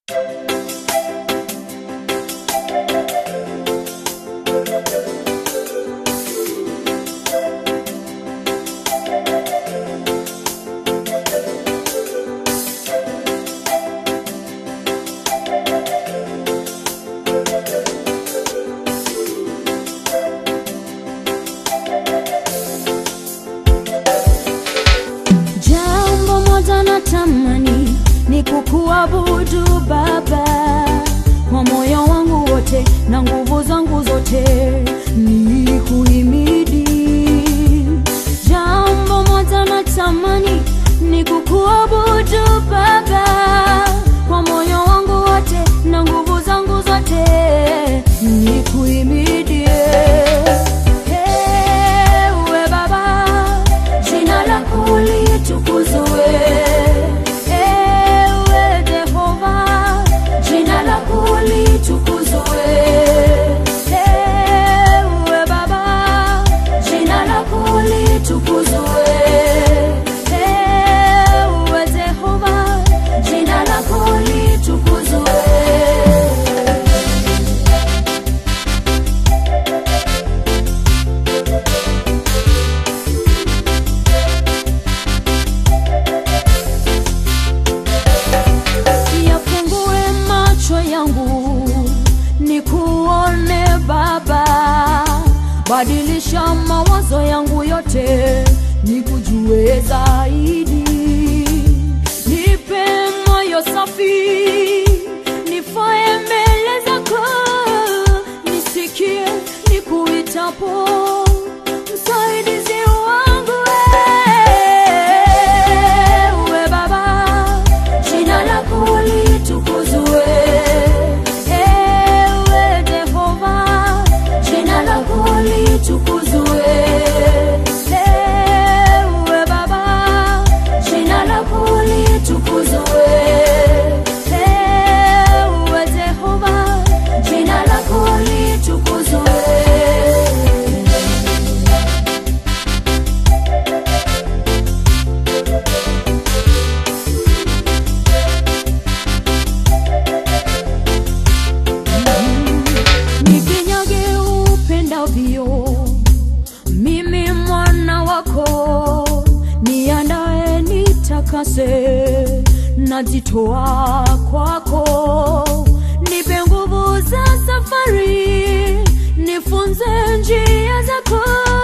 Jambo moja natamani ni kukuabudu Baba kwa moyo wangu wote na nguvu zangu zote, ni kuhimidi. Jambo moja natamani ni kukuabudu Baba kwa moyo wangu wote na nguvu zangu zote, ni kuhimidi. Ewe Baba, jina lako litukuzwe. Ewe Jehova, jina lako litukuzwe. Ewe Baba, jina lako litukuzwe. Ewe Jehova, jina lako litukuzwe. yafungue macho yangu nikuone Baba, badilisha mawazo yangu yote nikujue zaidi, nipe moyo safi nifae mbele zako, nisikie nikuitapo msaidizi wangu wewe Baba, jina lako litukuzwe. Ewe Jehova, jina lako litukuzwe. Ewe Baba, jina lako litukuzwe. Ewe Jehova, jina lako litukuzwe. nipinyage upendavyo, mimi mwana wako, niandae nitakase, najitoa kwako, nipe nguvu za safari, nifunze njia zako